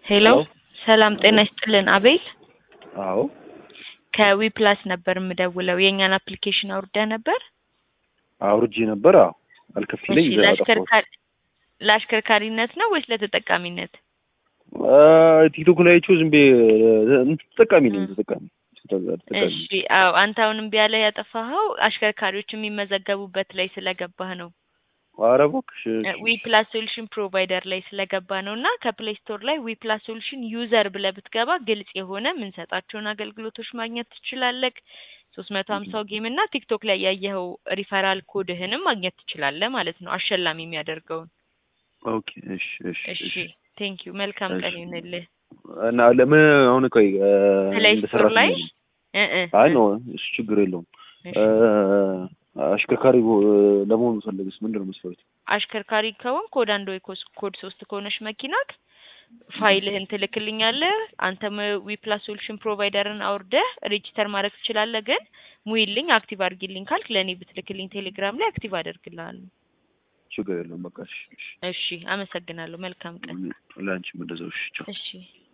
ሄሎ ሄሎ ሰላም ጤና ይስጥልን አቤል አዎ ከዊ ፕላስ ነበር የምደውለው የእኛን አፕሊኬሽን አውርደህ ነበር አውርጄ ነበር። አዎ አልከፍለኝ እሺ ይዘህ አጠፋሁት። ለአሽከርካሪ ለአሽከርካሪነት ነው ወይስ ለተጠቃሚነት አ፣ ቲክቶክ ላይ አይቼው ዝም ብዬ እ፣ ተጠቃሚ ነኝ ተጠቃሚ ተጠቃሚ እሺ አዎ አንተ አሁን እምቢ ያለህ ያጠፋኸው አሽከርካሪዎች የሚመዘገቡበት ላይ ስለገባህ ነው ኧረ እባክሽ እሺ፣ ዊ ፕላስ ሶሉሽን ፕሮቫይደር ላይ ስለገባ ነው እና ከፕሌይ ስቶር ላይ ዊ ፕላስ ሶሉሽን ዩዘር ብለህ ብትገባ ግልጽ የሆነ የምንሰጣቸውን አገልግሎቶች ማግኘት ትችላለህ። ሶስት መቶ ሀምሳው ጌም እና ቲክቶክ ላይ ያየኸው ሪፈራል ኮድህንም ማግኘት ትችላለህ ማለት ነው አሸላሚ የሚያደርገውን። ኦኬ እሺ እሺ እሺ እሺ ቴንክ ዩ መልካም እሺ። ቀን ይሁንልህ። እና ለምን አሁን ቆይ እ፣ ፕሌይ እንደ ስቶር ላይ ሰራተኛ እ እ አይ እ ነው እሱ ችግር የለውም። እሺ። እ፣ አሽከርካሪ ቦ- ለመሆን ፈለግስ ምንድን ነው መስፈርቱ? አሽከርካሪ ከሆንክ ኮድ አንድ ወይ ኮስ- ኮድ ሶስት ከሆነች መኪናክ ፋይልህን ትልክልኛለህ። አንተም ዊ ፕላስ ሶሉሽን ፕሮቫይደርን አውርደህ ሬጂስተር ማድረግ ትችላለህ። ግን ሙይልኝ አክቲቭ አድርጊልኝ ካልክ ለእኔ ብትልክልኝ ቴሌግራም ላይ አክቲቭ አደርግልሃለሁ። ችግር የለውም። በቃ እሺ እሺ። እሺ አመሰግናለሁ። መልካም ቀን። ለአንቺም እንደዛው እሺ ቻው። እሺ